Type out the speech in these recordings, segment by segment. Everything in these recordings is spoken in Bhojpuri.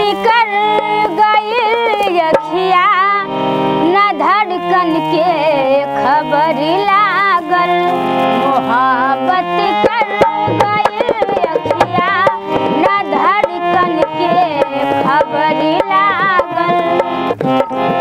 कर गई अखिया न धड़कन के खबर लागल मोहब्बत कर गई अखिया न धड़कन के खबर लागल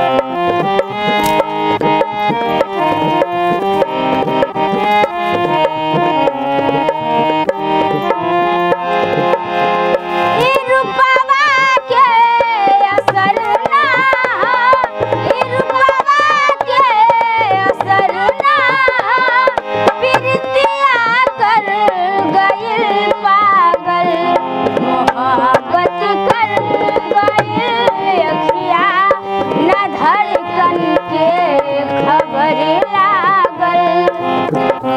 ई रूपवा के असर ना ई रूपवा के असर ना प्रीतिया कर गइल पागल मोहब्बत कर गइल अखिया न धड़कन के खबर लागल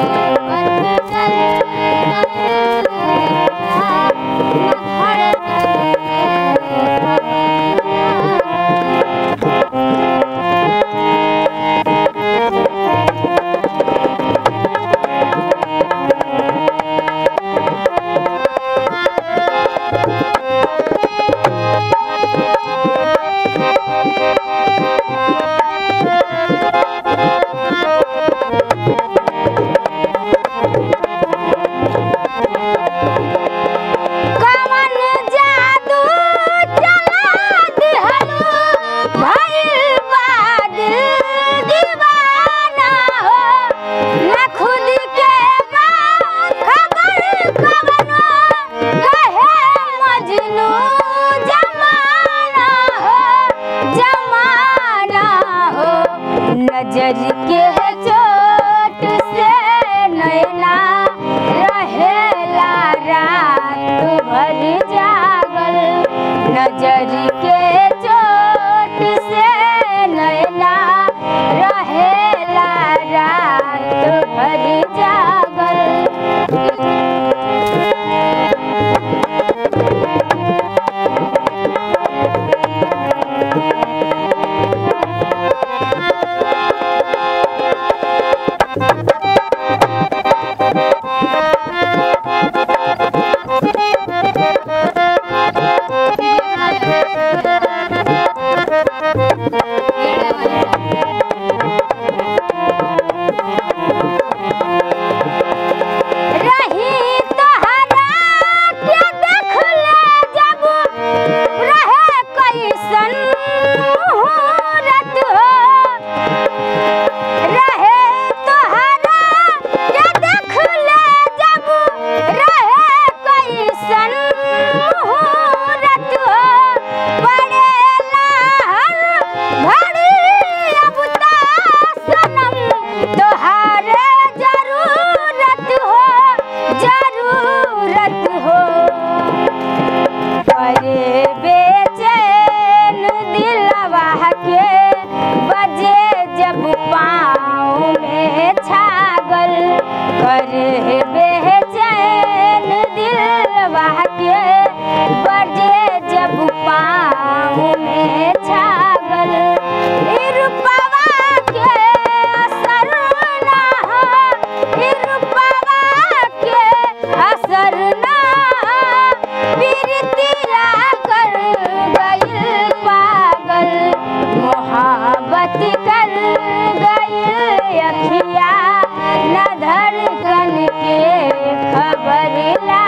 कवन जादू चला दिहलू भइल बा दिल दीवाना हो न खुद के बा खबर कवनो कहे मजनू जमाना हो जमाना हो नजर के चोट से नैना रहेला रात भर जागल नजर के चोट से नैना रहेला रात भर जागल रही तोहरा के देखले जब रहे कैसन मुहूर्त हो रहे तोहरा के देखले जब रहे कैसन मुहूर्त हो पड़ेला हर घड़ी अब ता सनम तोहारे जरूरत हो जरूरत हो करे बेचैन दिलवा के बजे जब पाँव में छागल करे बेचैन दिलवा के बजे जब पाँव में छागल ई रूपवा के असर ना ई रूपवा के असर ना प्रीतिया कर गइल पागल मोहब्बत कर गइल अखिया न धड़कन के खबर ला